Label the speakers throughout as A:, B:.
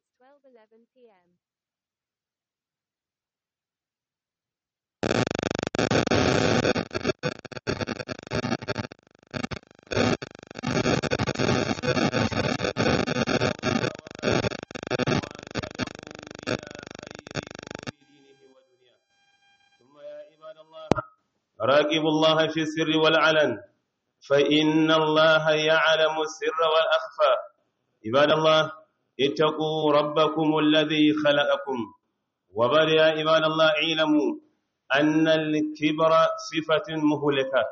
A: It's 12:11 p.m.
B: ثم يا عباد الله راقبوا الله في السر والعلن فإن الله يعلم السر والأخفى عباد الله اتقوا ربكم الذي خلقكم وبل يا عباد الله اعلموا أن الكبر صفة مهلكة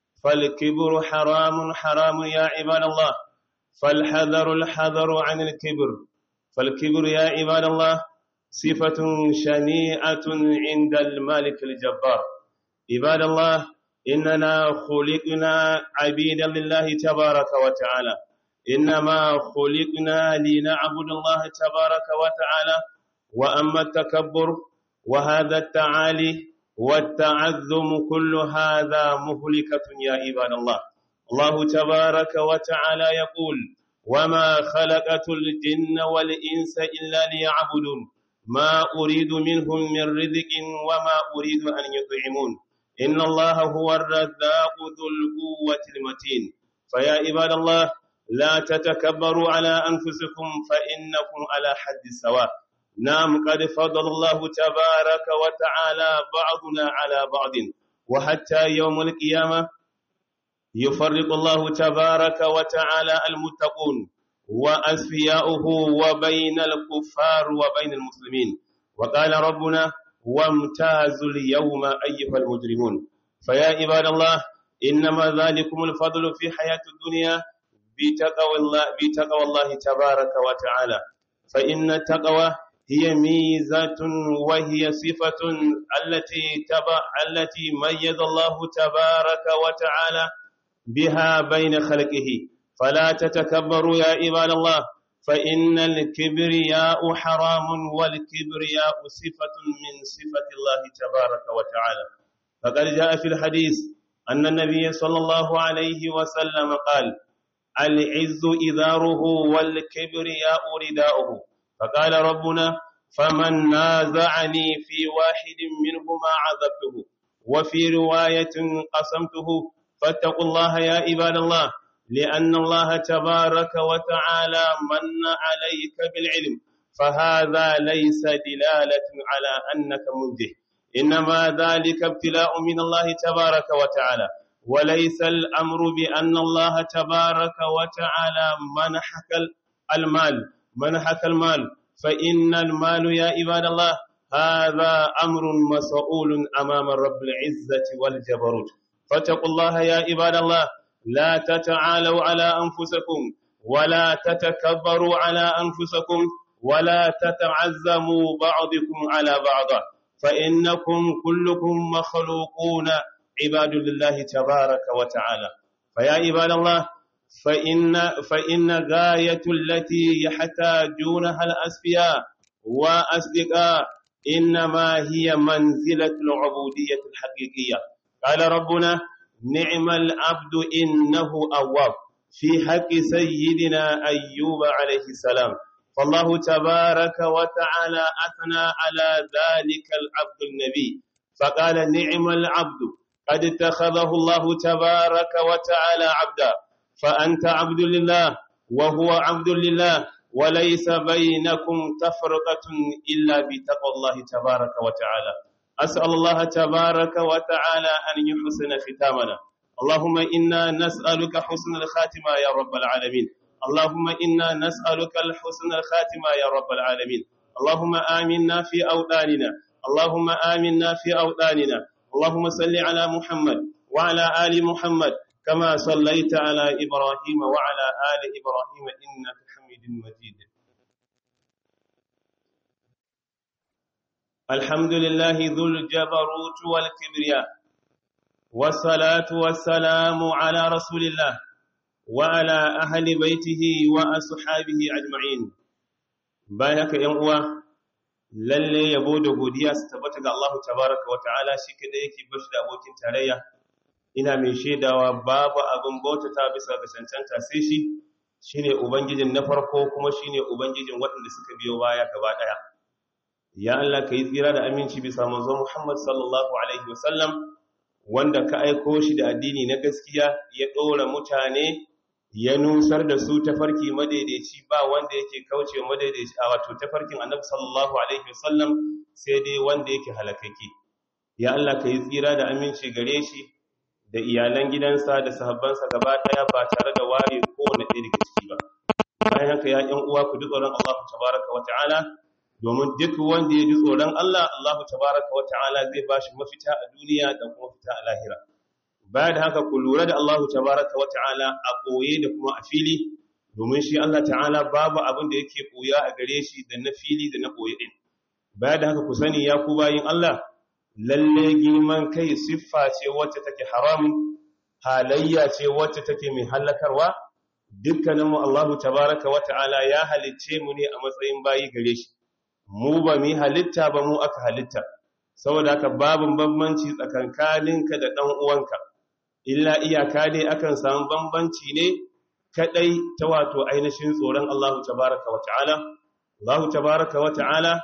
B: فالكبر حرام حرام يا عباد الله فالحذر الحذر عن الكبر فالكبر يا عباد الله صفة شنيعة عند المالك الجبار عباد الله إننا خلقنا عبيدا لله تبارك وتعالى إنما خلقنا لنعبد الله تبارك وتعالى وأما التكبر وهذا التعالي والتعذم كل هذا مهلكة يا عباد الله الله تبارك وتعالى يقول وما خلقت الجن والإنس إلا ليعبدون ما أريد منهم من رزق وما أريد أن يطعمون إن الله هو الرزاق ذو القوة المتين فيا عباد الله لا تتكبروا على أنفسكم فإنكم على حد سواء نعم قد فضل الله تبارك وتعالى بعضنا على بعض وحتى يوم القيامة يفرق الله تبارك وتعالى المتقون وأسفياؤه وبين الكفار وبين المسلمين وقال ربنا وامتازوا اليوم أيها المجرمون فيا عباد الله إنما ذلكم الفضل في حياة الدنيا بتقوى الله, بتقوى الله تبارك وتعالى فإن التقوى هي ميزة وهي صفة التي تبع التي ميز الله تبارك وتعالى بها بين خلقه فلا تتكبروا يا عباد الله فإن الكبرياء حرام والكبرياء صفة من صفة الله تبارك وتعالى فقد جاء في الحديث أن النبي صلى الله عليه وسلم قال العز إذاره والكبرياء رداؤه فقال ربنا فمن نازعني في واحد منهما عذبته وفي رواية قسمته فاتقوا الله يا عباد الله لأن الله تبارك وتعالى من عليك بالعلم فهذا ليس دلالة على أنك منده إنما ذلك ابتلاء من الله تبارك وتعالى وليس الأمر بأن الله تبارك وتعالى منحك المال منحك المال فإن المال يا عباد الله هذا أمر مسؤول أمام رب العزة والجبروت فاتقوا الله يا عباد الله لا تتعالوا على أنفسكم ولا تتكبروا على أنفسكم ولا تتعزموا بعضكم على بعض فإنكم كلكم مخلوقون عباد لله تبارك وتعالى فيا عباد الله فإن فإن غاية التي يحتاجونها الأسفياء وأصدقاء إنما هي منزلة العبودية الحقيقية قال ربنا نعم العبد إنه أواب في حق سيدنا أيوب عليه السلام فالله تبارك وتعالى أثنى على ذلك العبد النبي فقال نعم العبد قد اتخذه الله تبارك وتعالى عبدا فأنت عبد لله وهو عبد لله وليس بينكم تفرقة إلا بتقوى الله تبارك وتعالى أسأل الله تبارك وتعالى أن يحسن ختامنا اللهم إنا نسألك حسن الخاتمة يا رب العالمين اللهم إنا نسألك الحسن الخاتمة يا رب العالمين اللهم آمنا في أوطاننا اللهم آمنا في أوطاننا اللهم صل على محمد وعلى آل محمد كما صليت على إبراهيم وعلى آل إبراهيم إنك حميد مجيد الحمد لله ذو الجبروت والكبرياء والصلاة والسلام على رسول الله وعلى أهل بيته وأصحابه أجمعين بارك يوم lalle yabo da godiya su tabbata ga Allah tabaraka wa ta'ala shi kadai yake bashi da abokin tarayya ina mai shaidawa babu abin bautata bisa ga cancanta sai shi shine ubangijin na farko kuma shine ubangijin waɗanda suka biyo baya gaba ɗaya ya Allah ka yi tsira da aminci bisa manzo Muhammad sallallahu alaihi wasallam wanda ka aiko shi da addini na gaskiya ya ɗora mutane ya nusar da su tafarki madaidaici ba wanda yake kauce madaidaici a wato tafarkin annabi sallallahu alaihi wasallam sai dai wanda yake halakake ya Allah ka yi tsira da aminci gare shi da iyalan gidansa da sahabbansa gaba daya ba tare da ware kowane ɗaya daga ciki ba bayan haka ya ƴan uwa ku ji tsoron Allah tabaraka wa ta'ala domin duk wanda ya ji tsoron Allah Allah tabaraka wa ta'ala zai bashi mafita a duniya da kuma fita a lahira baya da haka ku lura da Allah tabaraka wa ta'ala a koye da kuma a fili domin shi Allah ta'ala babu abin da yake koya a gare shi da na fili da na koye din baya da haka ku sani ya ku bayin Allah lalle girman kai siffa ce wacce take haramun halayya ce wacce take mai halakarwa dukkaninmu Allahu tabaraka wa ta'ala ya halicce mu ne a matsayin bayi gare shi mu ba mu halitta ba mu aka halitta saboda haka babin bambanci tsakankaninka da dan uwanka illa iyaka dai akan samu bambanci ne kadai ta wato ainihin tsoron Allahu tabaraka wa ta'ala Allahu tabaraka wa ta'ala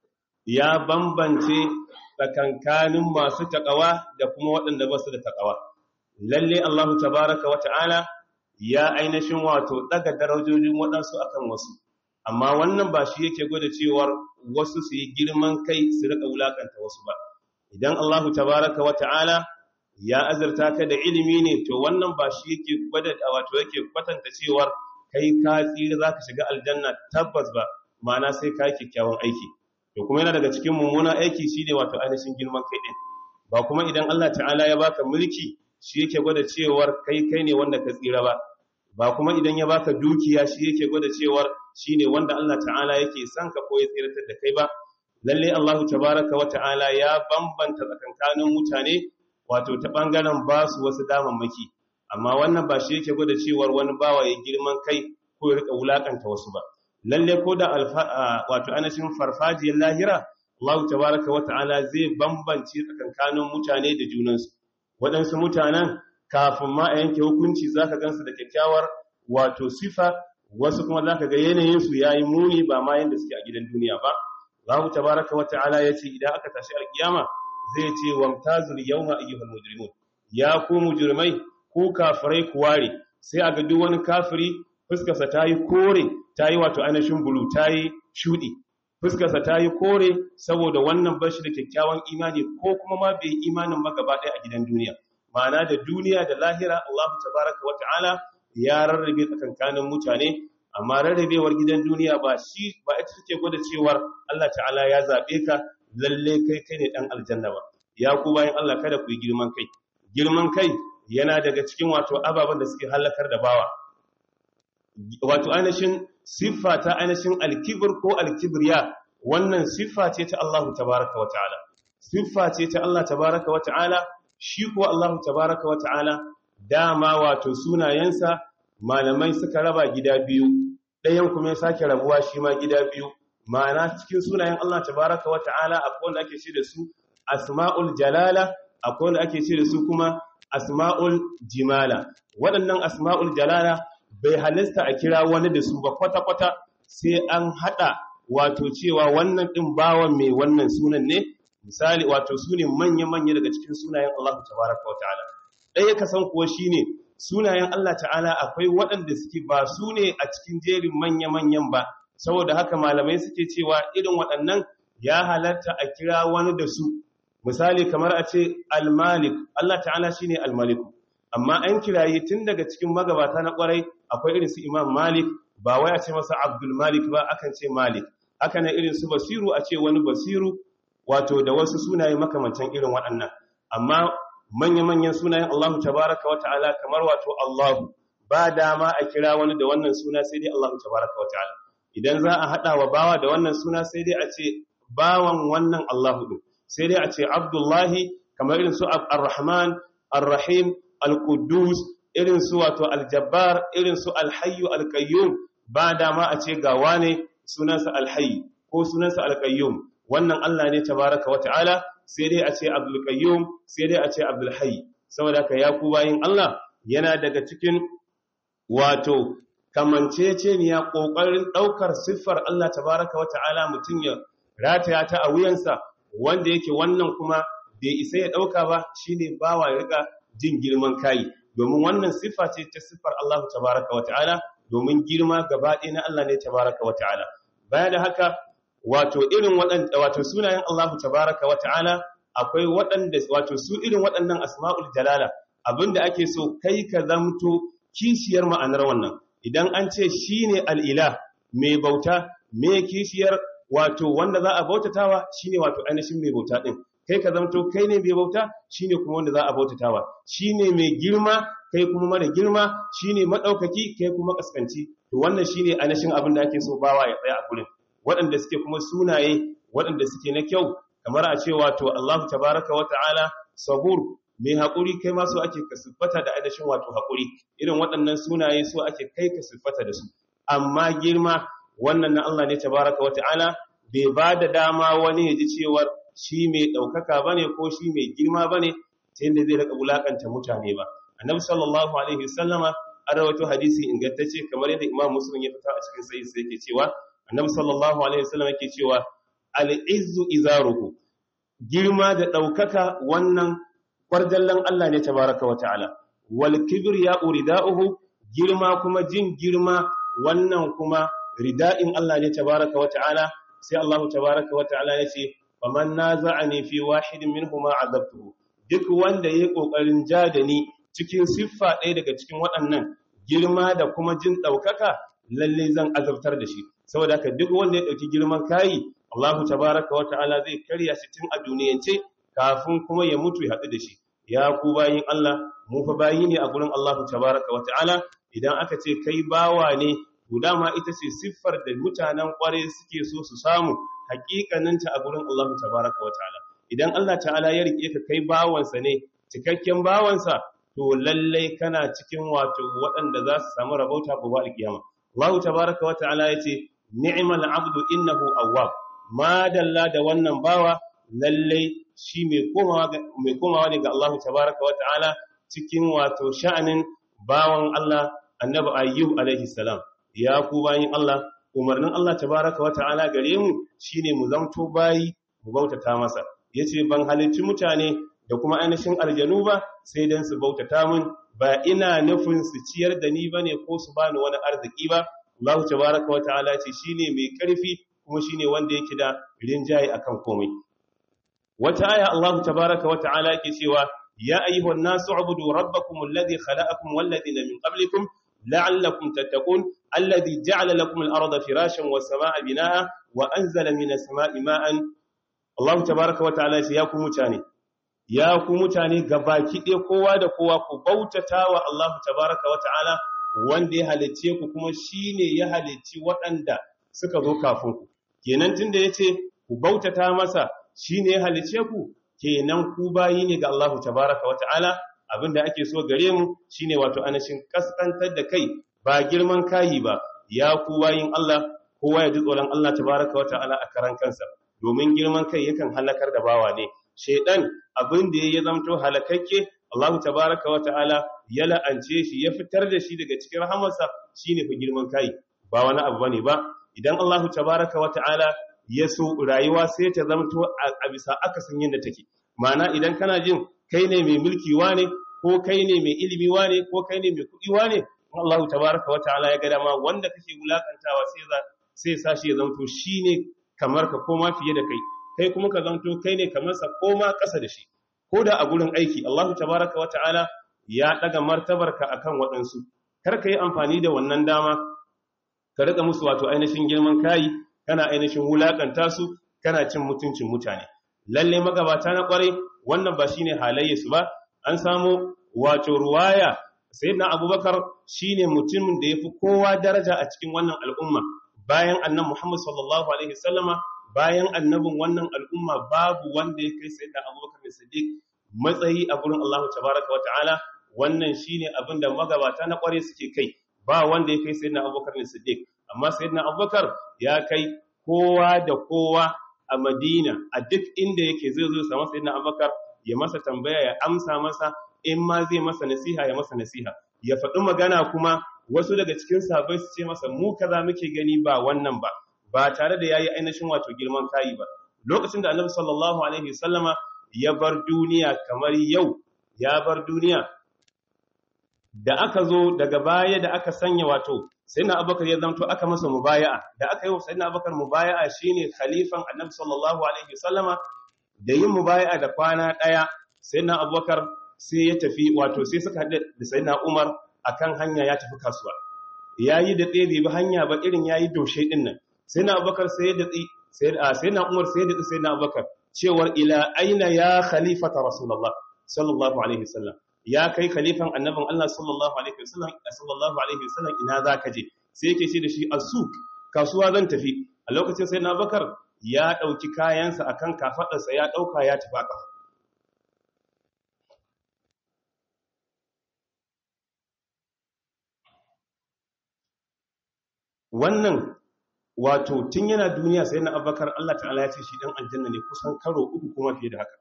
B: ya bambance tsakankanin masu taƙawa da kuma waɗanda ba su da taƙawa. Lalle Allahu tabaraka wa ta'ala ya ainihin wato ɗaga darajojin waɗansu akan wasu, amma wannan ba shi yake gwada cewar wasu su yi girman kai su riƙa wulaƙanta wasu ba. Idan Allahu tabaraka wa ta'ala ya azurta ka da ilimi ne, to wannan ba shi yake gwada wato yake kwatanta cewar kai ka tsira za ka shiga aljanna tabbas ba, ma'ana sai ka yi kyakkyawan aiki. to kuma yana daga cikin mummunan aiki shi ne wato ainihin girman kai ɗin ba kuma idan Allah ta'ala ya baka mulki shi yake gwada cewar kai kai ne wanda ka tsira ba ba kuma idan ya baka dukiya shi yake gwada cewar shi ne wanda Allah ta'ala yake son ka ko ya tsiratar da kai ba lalle Allah tabaraka wa ta'ala ya bambanta tsakankanin mutane wato ta bangaren ba su wasu damammaki amma wannan ba shi yake gwada cewar wani bawa ya girman kai ko ya rika wulakanta wasu ba lalle ko da wato anashin farfajiyar lahira Allah tabaraka wa ta'ala zai bambance tsakankanin mutane da junansu waɗansu mutanen kafin ma a yanke hukunci zaka gansu da kyakkyawar wato sifa wasu kuma zaka ga yanayinsu yayi muni ba ma yanda suke a gidan duniya ba Allah tabaraka wa ta'ala yace idan aka tashi alkiyama zai ce wamtazul yawma ayyuhal mujrimun ya ku mujrimai ku kafirai ku ware sai aga duk wani kafiri fuskarsa ta yi kore ta yi wato ainihin bulu ta yi shuɗi fuskarsa ta yi kore saboda wannan bashi da kyakkyawan imani ko kuma ma bai imanin ba gaba ɗaya a gidan duniya ma'ana da duniya da lahira Allah tabaraka wa ta'ala ya rarrabe tsakankanin mutane amma rarrabewar gidan duniya ba shi ba ita take gwada cewar Allah ta'ala ya zaɓe ka lalle kai kai ne ɗan aljanna ba ya ku bayan Allah kada ku yi girman kai girman kai yana daga cikin wato ababen da suke halakar da bawa wato ainihin siffa ta ainihin alkibir ko alkibriya wannan siffa ce ta Allah tabaraka wa ta'ala siffa ce ta Allah tabaraka wa ta'ala shi ko Allah tabaraka wa ta'ala dama wato sunayensa malamai suka raba gida biyu ɗayan kuma ya sake rabuwa shi ma gida biyu ma'ana cikin sunayen Allah tabaraka wa ta'ala akwai wanda ake ce da su asma'ul jalala akwai wanda ake ce da su kuma asma'ul jimala waɗannan asma'ul jalala bai halista a kira wani da su ba kwata-kwata sai an haɗa wato cewa wannan ɗin bawan mai wannan sunan ne misali wato su ne manya-manya daga cikin sunayen Allah tabaraka wa ta'ala ɗaya ka san kuwa shi ne sunayen Allah ta'ala akwai waɗanda suke ba su ne a cikin jerin manya-manyan ba saboda haka malamai suke cewa irin waɗannan ya halarta a kira wani da su misali kamar a ce al-malik Allah ta'ala shine al-maliku amma an kiraye tun daga cikin magabata na kwarai akwai irin su imam malik ba wai a ce masa abdul malik ba akan ce malik haka ne irin su basiru a ce wani basiru wato da wasu sunaye makamantan irin waɗannan amma manya-manyan sunayen allahu tabaraka wa ta'ala kamar wato allahu ba dama a kira wani da wannan suna sai dai allahu tabaraka wa ta'ala idan za a haɗa wa bawa da wannan suna sai dai a ce bawan wannan allahu ɗin sai dai a ce abdullahi kamar irin su ar-rahman ar-rahim al-Quddus irin su wato al-Jabbar irin su al-Hayyu al-Qayyum ba dama a ce ga wane sunansa al-Hayy ko sunansa al-Qayyum wannan Allah ne tabaraka wata'ala sai dai a ce Abdul Qayyum sai dai a ce Abdul Hayy saboda ka ya ku bayin Allah yana daga cikin wato kamanceceniya ƙoƙarin ɗaukar siffar Allah tabaraka wa ta'ala mutum ya rataya ta a wuyansa wanda yake wannan kuma bai isa ya ɗauka ba shine bawa ya riƙa jin girman kayi domin wannan siffa ce ta siffar Allah tabaraka wa ta'ala domin girma gaba ɗaya na Allah ne tabaraka wa ta'ala baya da haka wato irin waɗanda wato sunayen Allah tabaraka wa ta'ala akwai waɗanda wato su irin waɗannan asma'ul jalala abinda ake so kai ka zamto kishiyar ma'anar wannan idan an ce shine al'ilah mai bauta mai kishiyar wato wanda za a bautatawa shine wato ainihin mai bauta din kai ka zamto kai ne mai bauta shine kuma wanda za a bautatawa shine mai girma kai kuma mara girma shine madaukaki kai kuma kaskanci to wannan shine ainihin abin da ake so bawa ya tsaya a gurin waɗanda suke kuma sunaye waɗanda suke na kyau kamar a ce wato Allahu tabaraka wa ta'ala sabur mai haƙuri kai ma so ake ka siffata da ainihin wato haƙuri irin waɗannan sunaye so ake kai ka siffata da su amma girma wannan na Allah ne tabaraka wa ta'ala bai ba da dama wani ya ji cewar shi mai ɗaukaka ba ne ko shi mai girma ba ne ta yadda zai raka wulaƙanta mutane ba annabi sallallahu alaihi wasallama an rawaito hadisi ingantacce kamar yadda imam muslim ya fita a cikin sai sai yake cewa annabi sallallahu alaihi wasallam yake cewa al-izzu izaruhu girma da ɗaukaka wannan kwarjallan Allah ne tabaraka wa ta'ala wal kibriya urida'uhu girma kuma jin girma wannan kuma rida'in Allah ne tabaraka wa ta'ala sai Allah tabaraka wa ta'ala ya ce faman naza'ani fi wahidin minhuma azabtuhu duk wanda yayi kokarin jadani cikin siffa ɗaya daga cikin waɗannan girma da kuma jin ɗaukaka lalle zan azabtar da shi saboda haka duk wanda ya ɗauki girman kayi Allah tabaraka wa ta'ala zai karya shi tun a duniyance kafin kuma ya mutu ya haɗu da shi ya ku bayin Allah mu fa bayi ne a gurin Allah tabaraka wa ta'ala idan aka ce kai bawa ne to dama ita ce siffar da mutanen kware suke so su samu hakikaninta a gurin Allah tabaraka wa ta'ala idan Allah ta'ala ya rike ka kai bawansa ne cikakken bawansa to lallai kana cikin wato waɗanda za su samu rabauta gobe alkiyama Allah tabaraka wa ta'ala yace ni'mal abdu innahu awwab madalla da wannan bawa lallai shi mai komawa ne ga Allah tabaraka wa ta'ala cikin wato sha'anin bawan Allah annabi ayyub alaihi salam ya ku bayin Allah umarnin Allah tabaraka wa ta'ala gare mu shine mu zamto bayi mu bautata masa yace ban halicci mutane da kuma ainihin aljanu ba sai dan su bautata mun ba ina nufin su ciyar da ni bane ko su bani wani arziki ba Allah tabaraka wa ta'ala ce shine mai karfi kuma shine wanda yake da rinjaye akan komai wata aya Allah tabaraka wa ta'ala yake cewa ya ayyuhan nasu ubudu rabbakum alladhi khalaqakum wal ladina min qablikum la'allakum tattaqun alladhi ja'ala lakum al-arda firashan was samaa'a binaa'a wa anzala minas samaa'i ma'an Allah tabaraka wa ta'ala ya ku mutane ya ku mutane gabaki ɗaya kowa da kowa ku bautatawa Allah tabaraka wa ta'ala wanda ya halicce ku kuma shine ya halicci waɗanda suka zo kafin ku kenan tunda yace ku bautata masa shine ya halicce ku kenan ku bayi ne ga Allah tabaraka wa ta'ala abinda ake so gare mu shine wato anashin kaskantar da kai ba girman kayi ba ya ku bayin Allah kowa ya ji tsoron Allah tabaraka wa ta'ala a karan kansa domin girman kai yakan halakar da bawa ne shedan abin da ya zamto halakakke Allah tabaraka wa ta'ala ya la'ance shi ya fitar da shi daga cikin rahamarsa shine fa girman kai ba wani abu bane ba idan Allah tabaraka wa ta'ala ya so rayuwa sai ta zamto a bisa akasin yadda take ma'ana idan kana jin kai ne mai mulki wane ko kai ne mai ilimi wane ko kai ne mai kuɗi wane Allah tabaraka wa ta'ala ya ga dama wanda kake wulakantawa sai sai sashi ya zamto shine kamar ka koma fiye da kai kai kuma ka zanto kai ne kamar sa koma ƙasa da shi ko da a gurin aiki Allahu tabaraka wa ta'ala ya daga martabarka akan waɗansu kar ka yi amfani da wannan dama ka rika musu wato ainihin girman kayi kana ainihin wulakanta su kana cin mutuncin mutane lalle magabata na kwarai wannan ba shine halayya su ba an samu wato ruwaya sayyidina abubakar shine mutumin da yafi kowa daraja a cikin wannan al'umma bayan annan Muhammad sallallahu Alaihi wasallama bayan annabin wannan al'umma babu wanda ya kai sayyidina abubakar da sadiq matsayi a gurin Allah tabaraka wa ta'ala wannan shine abin da magabata na kware suke kai ba wanda ya kai sayyidina abubakar da sadiq amma sayyidina abubakar ya kai kowa da kowa a madina a duk inda yake zai zo samu sayyidina abubakar ya masa tambaya ya amsa masa in ma zai masa nasiha ya masa nasiha ya faɗi magana kuma wasu daga cikin sahabbai su ce masa mu kaza muke gani ba wannan ba ba tare da yayi ainihin wato girman kai ba lokacin da annabi sallallahu alaihi wasallama ya bar duniya kamar yau ya bar duniya da aka zo daga baya da aka sanya wato sayyidina abubakar ya zanto aka masa mubaya'a da aka yi wa sayyidina abubakar mubaya'a shine khalifan annabi sallallahu alaihi wasallama da yin mubaya'a da kwana daya sayyidina abubakar sai ya tafi wato sai suka haɗu da sayyidina umar akan hanya ya tafi kasuwa yayi da tsaye bai bi hanya ba irin yayi doshe din nan sayyidina abubakar sai ya datsi sayyidina umar sai ya datsi sayyidina abubakar cewar ila aina ya khalifata rasulullah sallallahu alaihi wasallam ya kai khalifan annabin Allah sallallahu alaihi wasallam sallallahu alaihi wasallam ina zaka je sai yake ce da shi asuk kasuwa zan tafi a lokacin sai na bakar ya dauki kayansa akan kafadarsa ya dauka ya tafi kafa wannan wato tun yana duniya sai na abakar Allah ta'ala ya ce shi dan aljanna ne kusan karo uku kuma fiye da haka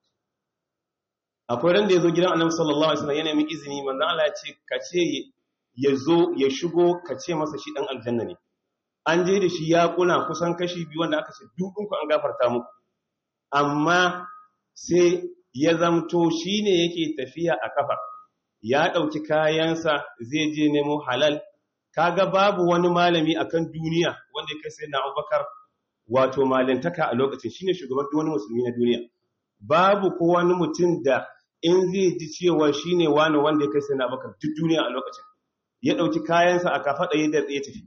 B: akwai ran da ya zo gidan annabi sallallahu alaihi wasallam yana mai izini manzo Allah ya ce ka ce ya zo ya shigo ka ce masa shi dan aljanna ne an je da shi ya kuna kusan kashi biyu wanda aka ce dukun ku an gafarta muku amma sai ya zamto shine yake tafiya a kafa ya dauki kayansa zai je nemo halal kaga babu wani malami akan duniya wanda ya kai sai na Abubakar wato malintaka a lokacin shine shugaban wani musulmi na duniya babu ko wani mutum da in zai ji cewa shi ne wani wanda ya kai sai na bakar duk duniya a lokacin ya ɗauki kayansa a kafaɗa yadda ya tafi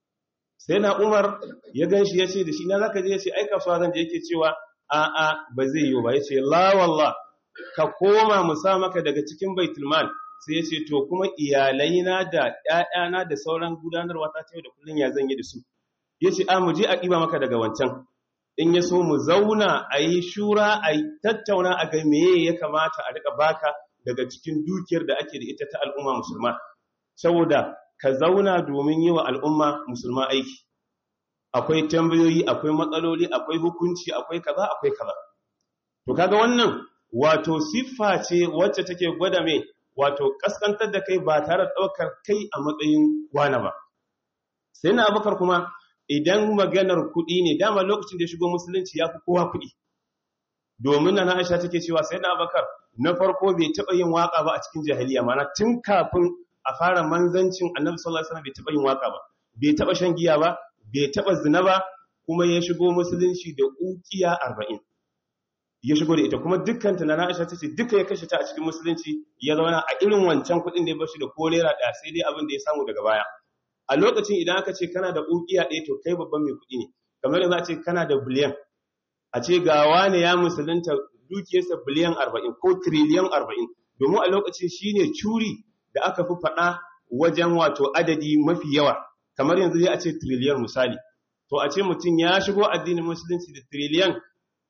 B: sai na umar ya gan shi ya ce da shi na za ka je ya ce ai kasuwa zan je yake cewa a'a ba zai yi ba ya ce la wallah ka koma mu sa maka daga cikin baitulmal sai ya ce to kuma iyalaina da ƴaƴana da sauran gudanarwa ta ce da kullun ya zan yi da su ya ce a mu je a ɗiba maka daga wancan in ya so mu zauna a yi shura a yi tattauna a ga meye ya kamata a rika baka daga cikin dukiyar da ake da ita ta al'umma musulma saboda ka zauna domin yi wa al'umma musulma aiki akwai tambayoyi akwai matsaloli akwai hukunci akwai kaza akwai kaza to kaga wannan wato siffa ce wacce take gwada mai wato kaskantar da kai ba tare da daukar kai a matsayin wani ba sai na abakar kuma idan maganar kuɗi ne dama lokacin da ya shigo musulunci ya fi kowa kuɗi domin na Aisha take cewa sai na Abakar na farko bai taɓa yin waka ba a cikin jahiliya mana tun kafin a fara manzancin Annabi sallallahu alaihi wasallam bai taɓa yin waka ba bai taɓa shan giya ba bai taɓa zina ba kuma ya shigo musulunci da ukiya 40 ya shigo da ita kuma dukkan ta na Aisha tace duka ya kashe ta a cikin musulunci ya zauna a irin wancan kuɗin da ya bashi da kolera da sai dai abin da ya samu daga baya a lokacin idan aka ce kana da ukiya ɗaya to kai babban mai kuɗi ne kamar yanzu a ce kana da biliyan a ce ga wane ya musulunta dukiyarsa biliyan 40 ko triliyan 40 domin a lokacin shine curi da aka fi faɗa wajen wato adadi mafi yawa kamar yanzu zai a ce triliyan misali to a ce mutum ya shigo addinin musulunci da triliyan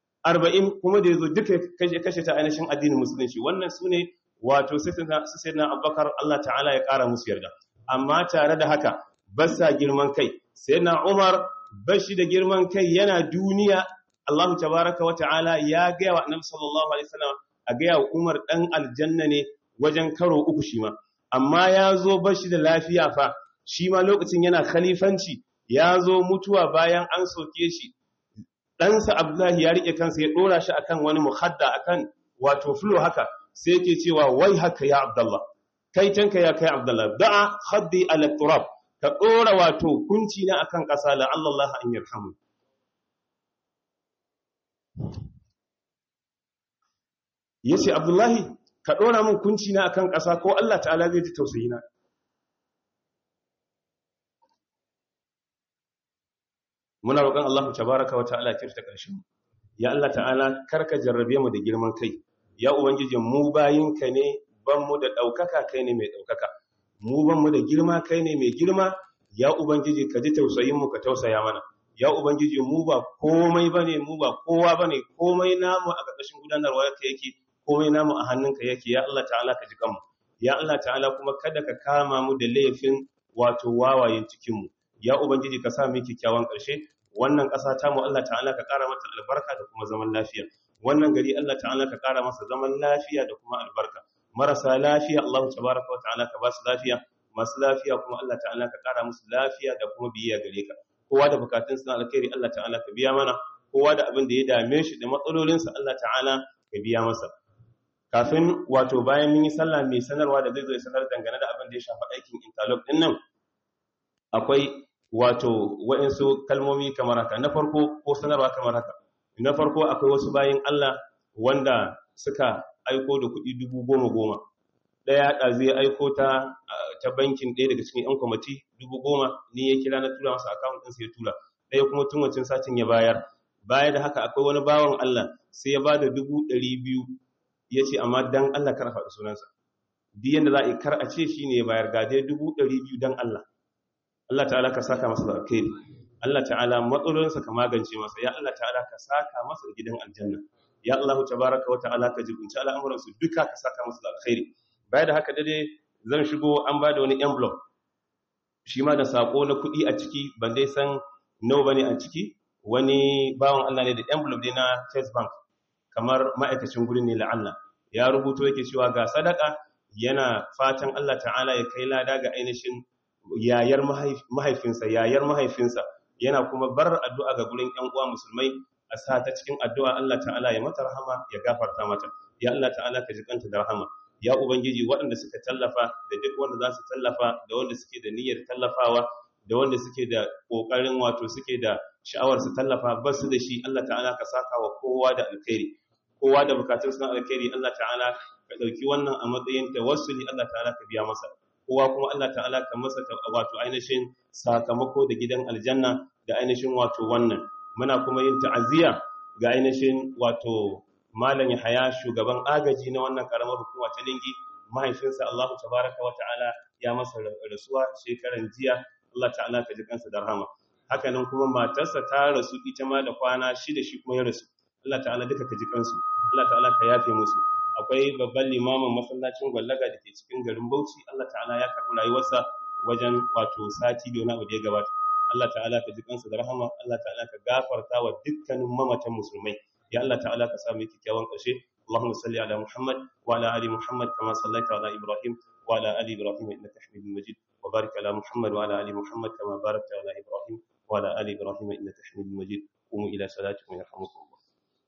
B: 40 kuma da yazo duka kashe ta ainihin addinin musulunci wannan su ne wato sai na abubakar Allah ta'ala ya ƙara musu yarda amma tare da haka ba sa girman kai sai na umar bashi da girman kai yana duniya Allah tabaraka wa ta'ala ya gaya wa annabi sallallahu alaihi wasallam a gaya wa umar dan aljanna ne wajen karo uku shi ma amma ya zo bashi da lafiya fa shi ma lokacin yana khalifanci ya zo mutuwa bayan an soke shi ɗansa abdullahi ya riƙe kansa ya ɗora shi akan wani muhadda akan wato fulo haka sai yake cewa wai haka ya abdullah kai tanka ya kai abdullah da'a khaddi ala turab ka ɗora wato kunci na akan ƙasa la Allah an yarhamu yace abdullahi ka ɗora min kunci na akan ƙasa ko Allah ta'ala zai ji tausayi na muna roƙon Allah tabaraka wa ta'ala kirta ƙarshen ya Allah ta'ala karka jarrabe mu da girman kai ya ubangijin mu bayinka ne ban mu da ɗaukaka kai ne mai ɗaukaka mu ban mu da girma kai ne mai girma ya ubangiji ka ji tausayin mu ka tausaya mana ya ubangiji mu ba komai bane mu ba kowa bane komai namu a ƙarƙashin gudanarwa yake yake komai namu a hannunka yake ya Allah ta'ala ka ji kanmu ya Allah ta'ala kuma kada ka kama mu da laifin wato wawayen cikin mu ya ubangiji ka sa mu kyakkyawan ƙarshe wannan ƙasa ta mu Allah ta'ala ka ƙara mata albarka da kuma zaman lafiya wannan gari Allah ta'ala ka ƙara masa zaman lafiya da kuma albarka marasa lafiya Allah tabaraka wa ta'ala ka ba su lafiya masu lafiya kuma Allah ta'ala ka kara musu lafiya da kuma biyayya gare ka kowa da bukatun sa alkhairi Allah ta'ala ka biya mana kowa da abin da ya dame shi da matsalolin sa Allah ta'ala ka biya masa kafin wato bayan mun yi sallah mai sanarwa da zai zo ya sanar dangane da abin da ya shafi aikin interlock din nan akwai wato waɗansu kalmomi kamar haka na farko ko sanarwa kamar haka na farko akwai wasu bayin Allah wanda suka aiko da kuɗi dubu goma goma ɗaya ɗazu ya aiko ta ta bankin ɗaya daga cikin 'yan kwamati dubu goma ni ya kira na tura masa akawun ɗinsa ya tura ɗaya kuma tun wancan satin ya bayar baya da haka akwai wani bawan Allah sai ya ba da dubu ɗari biyu ya ce amma dan Allah kar a faɗi sunansa duk yadda za a yi kar a ce shi ne ya bayar gaje dubu ɗari biyu dan Allah Allah ta'ala ka saka masa da alkhairi Allah ta'ala matsalolinsa ka magance masa ya Allah ta'ala ka saka masa da gidan aljanna ya Allah tabaraka wa ta'ala ka jibinci al'amuran su duka ka saka masa da alkhairi baya da haka dade zan shigo an bada wani envelope shi ma da sako na kuɗi a ciki ban dai san nawa bane a ciki wani bawan Allah ne da envelope ne na Chase Bank kamar ma'aikacin gurin ne la'alla ya rubuto yake cewa ga sadaka yana fatan Allah ta'ala ya kai lada ga ainihin yayar mahaifinsa yayar mahaifinsa yana kuma bar addu'a ga gurin ƴan uwa musulmai a sa ta cikin addu'a Allah ta'ala ya mata rahama ya gafarta mata ya Allah ta'ala ka jikanta da rahama ya ubangiji waɗanda suka tallafa da duk wanda za su tallafa da wanda suke da niyyar tallafawa da wanda suke da ƙoƙarin wato suke da sha'awar su tallafa ba su da shi Allah ta'ala ka saka wa kowa da alkhairi kowa da bukatun suna alkhairi Allah ta'ala ka ɗauki wannan a matsayin tawassuli Allah ta'ala ka biya masa kowa kuma Allah ta'ala ka masa wato ainihin sakamako da gidan aljanna da ainihin wato wannan muna kuma yin ta'aziyya ga ainihin wato malam Yahaya shugaban agaji na wannan karamar hukuma ta Lingi mahaifinsa Allah tabaraka wa ta'ala ya masa rasuwa shekaran jiya Allah ta'ala ka ji kansa da rahama haka nan kuma matarsa ta rasu ita ma da kwana shida shi kuma ya rasu Allah ta'ala duka ka ji kansu Allah ta'ala ka yafe musu akwai babban limamin masallacin gwallaga da ke cikin garin Bauchi Allah ta'ala ya karɓi rayuwarsa wajen wato sati da wani abu da ya gabata Allah ta'ala ka ji kansa da rahama Allah ta'ala ka gafarta wa dukkanin mamatan musulmai ya Allah ta'ala ka samu kyakkyawan ƙarshe اللهم صل على محمد وعلى ال محمد كما صليت على ابراهيم وعلى ال ابراهيم انك حميد مجيد وبارك على محمد وعلى ال محمد كما باركت على ابراهيم وعلى ال ابراهيم انك حميد مجيد قوموا الى صلاتكم يرحمكم الله